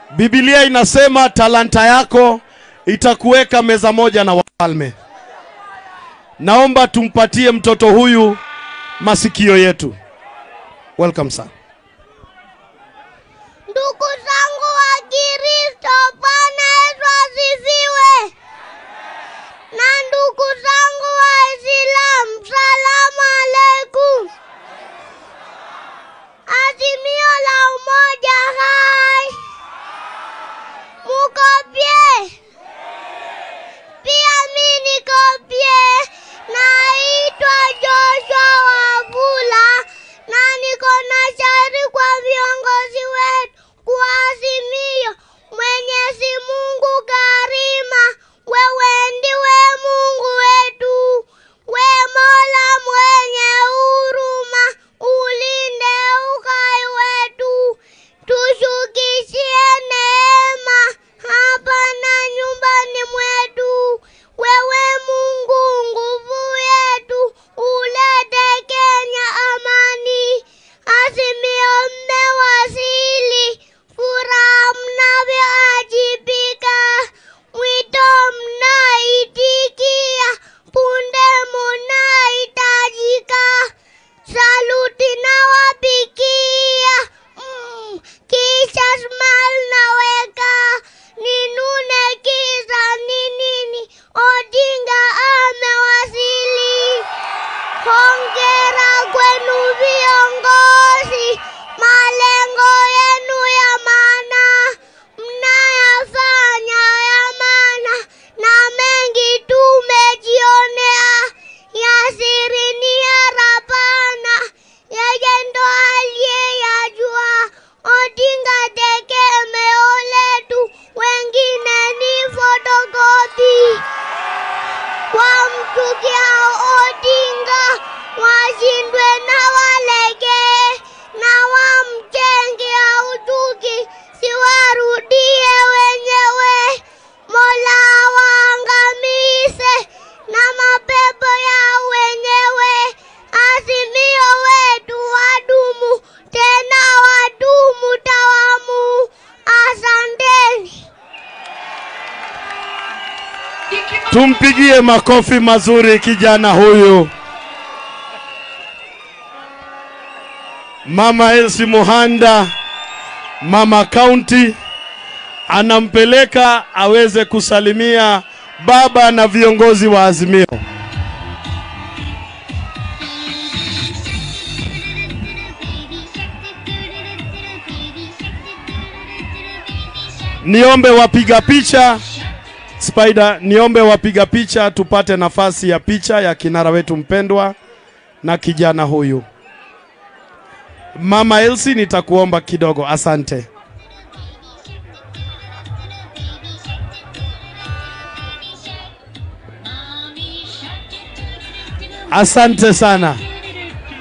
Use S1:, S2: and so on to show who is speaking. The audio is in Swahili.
S1: Biblia inasema talanta yako itakuweka meza moja na wafalme. Naomba tumpatie mtoto huyu masikio yetu. Welcome sir.
S2: Ndugu zangu wa Kristo, Bwana Yesu asifiwe. Na ndugu zangu Waislamu, salamu alaikum. Azimio la umoja hai, muko bie? Pia mi niko bie. Naitwa Joshua Wavula na niko na shauri kwa viongozi wetu kwa azimio. Mwenyezi Mungu karima, wewe ndiwe Mungu wetu, we Mola mwenye huruma, ulinde uhai wetu, tushukishie neema hapa na nyumbani mwetu. Wewe Mungu nguvu yetu, ulete Kenya amani. Azimio mmewasili, furaha mnavyoajibika, mwito mnaitikia, punde munahitajika. Saluti nawapikia, mm, kisha smile naweka, ninune kisa ni nini? Odinga amewasili. Hongera kwenu viongozi, malengo yenu ya maana mnayafanya ya maana, na mengi tumejionea, yasiri ni yarapana, yeye ndo aliyeyajua. Odinga tegemeo letu, wengine ni fotokopi wamchukia Odinga washindwe na walege na wamjenge utuki siwarudie wenyewe. Mola waangamize na mapepo ya wenyewe. Azimio wetu wadumu tena wadumu tawamu. Asanteni.
S1: Tumpigie makofi mazuri kijana huyu. Mama Elsie Muhanda, mama kaunti, anampeleka aweze kusalimia baba na viongozi wa Azimio. Niombe wapiga picha Spider, niombe wapiga picha tupate nafasi ya picha ya kinara wetu mpendwa na kijana huyu. Mama Elsie, nitakuomba kidogo, asante. Asante sana.